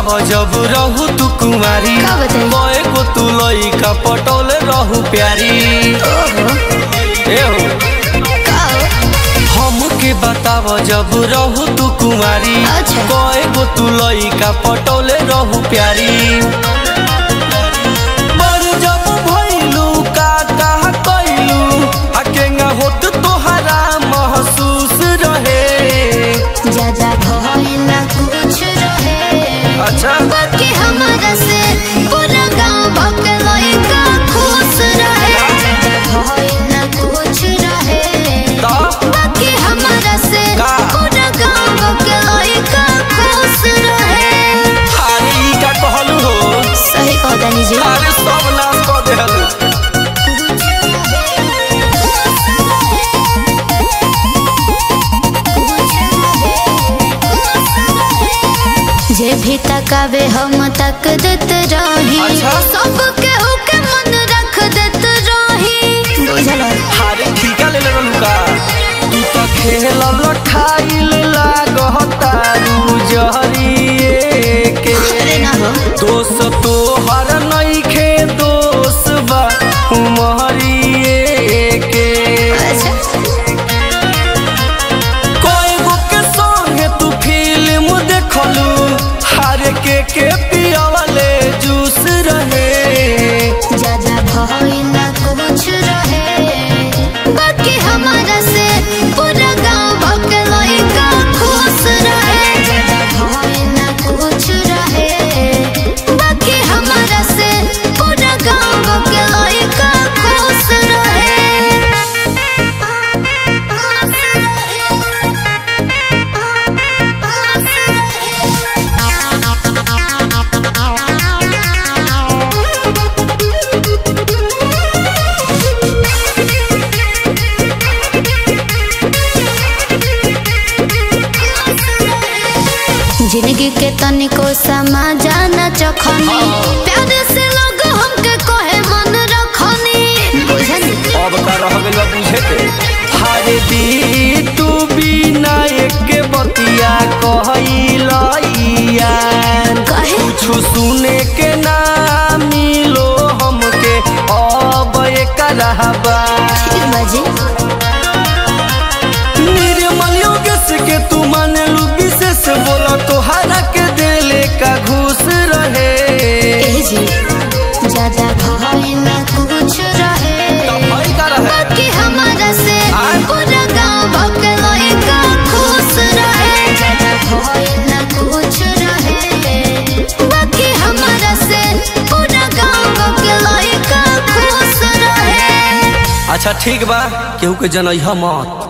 बताव जब रहू तू कुमारी का बताई? गए को तू लइका पटौले रहू प्यारी ओहो ए हो का हो? हमके बताव जब रहू तू कुमारी अच्छा। गए को तू लइका पटौले रहू प्यारी बड़ जब भइलू का कहा कइलू अकेंगा होत तोहरा महसूस रहे ज्यादा भइला कुछ रहे अच्छा बाकी हमारा से पूरा गांव भक्त लइका खुश रहे ज्यादा भइला कुछ रहे तो बाकी हमारा से का? पूरा गांव भक्त लइका खुश रहे अरे ई का कहलू हो सही कह दानी जी अरे सब नाश कऽ देहलू जे भी तकावे हम तक देत रही अच्छा। सबके होके मन रख देत रही बुझल अरे ठीका ले लेलू का तू तो खेलल खाइल लागतारू जहरिए के अरे ना हो दोस्त तोहर नइखे दोस्त बा उमहरिए के अच्छा कोई गो के संगे तू फिल्म देखलू हर के के पियावले जूस रहे ज्यादा भइला कुछ रहे बाकी हमारा से पूरा गांव भक्त लइका खुश रहे ज्यादा भइला कुछ रहे बाकी हमारा से पूरा गांव भक्त लइका खुश जिंदगी के तनिको समा जाना चखनी प्यार से लोग हमके कहे मन रखनी बुझनी अब का रह गइल बा बुझे के हारे दी तू बिना एक बतिया कहइलैया कहे कुछ सुने के ना मिलो हमके अब एक रहबा फिर बजे निर्मल योगेश के तू मानलू विशेष बोला तोहरा के दिले का घूस रहे ए जी ज्यादा भइला कुछ रहे भइल का रहे? बाकी हमारा से आय? पूरा गांव भक्त लइका खुश रहे ज्यादा भइला कुछ रहे बाकी हमारा से पूरा गांव भक्त लइका खुश रहे अच्छा ठीक बा केहू के जनैहा मत